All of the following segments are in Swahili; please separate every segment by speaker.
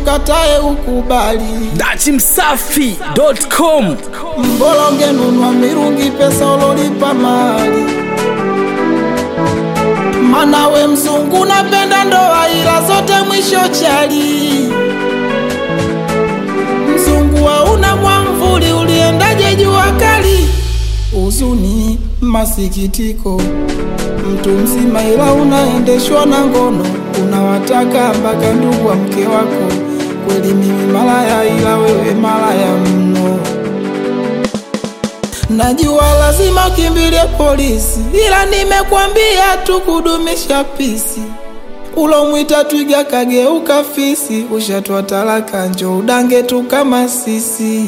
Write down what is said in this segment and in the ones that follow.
Speaker 1: ukatae ukubali
Speaker 2: dachimsafi.com
Speaker 1: mbolo ungenunua mirungi pesa ulolipa mali mana we mzungu napenda ndoa ila zote mwisho chali mzungu hauna mwamvuli uliendaje jua kali huzuni masikitiko mtu mzima ila unaendeshwa na ngono unawataka mpaka ndugu wa mke wako kweli mimi malaya ila wewe malaya mno najua lazima ukimbilie polisi ila nimekwambia tu kudumisha pisi ulomwita twiga kageuka fisi ushatwa talaka njo udange tu kama sisi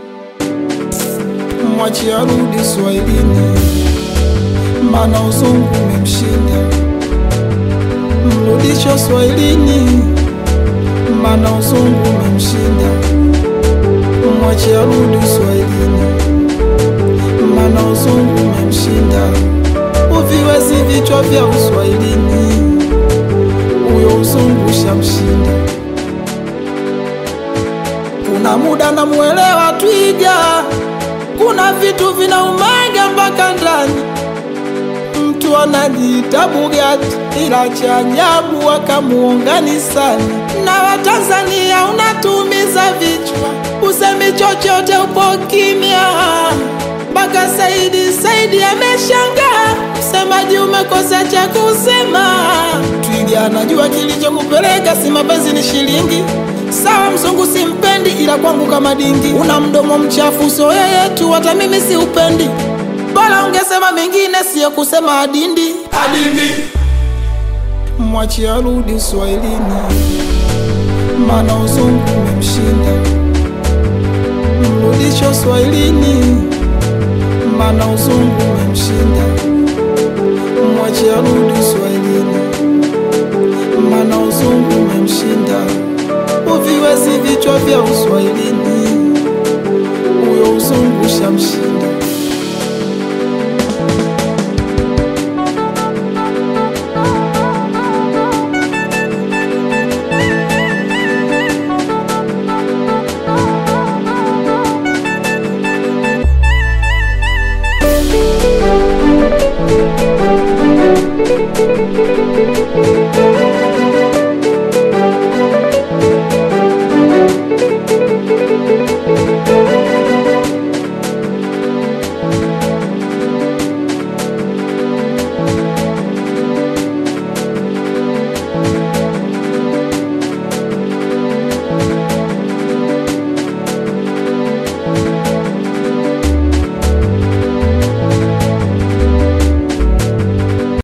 Speaker 1: mwachi arudi swahilini mana uzungu umemshinda mrudisho swahilini mana uzungu umemshinda mwachi arudi swahilini mana uzungu umemshinda uviwezi vichwa vya uswahilini huyo uzungu shamshinda kuna muda namuelewa twiga kuna vitu vinaumaga mpaka ndani mtu anajiita Bugatti ila cha ajabu wakamuunganisani na Watanzania unatumiza vichwa, usemi chochote, upo kimya mpaka Saidi Saidi ameshangaa, msemaji umekosa cha kusema. Twiga anajua kilichokupeleka, si mapenzi ni shilingi Sawa, mzungu simpendi, ila kwangu kama dingi. Una mdomo mchafu, so yeye tu, hata mimi si upendi. Bora ungesema mengine, siyo kusema adindi adindi. Mwachi arudi Uswahilini, mana uzungu umemshinda. Mrudisho Swahilini, mana uzungu umemshinda. Mwachi arudi Uswahilini, mana uzungu umemshinda. Uviwezi vichwa vya Uswahilini, huyo uzungu shamshinda.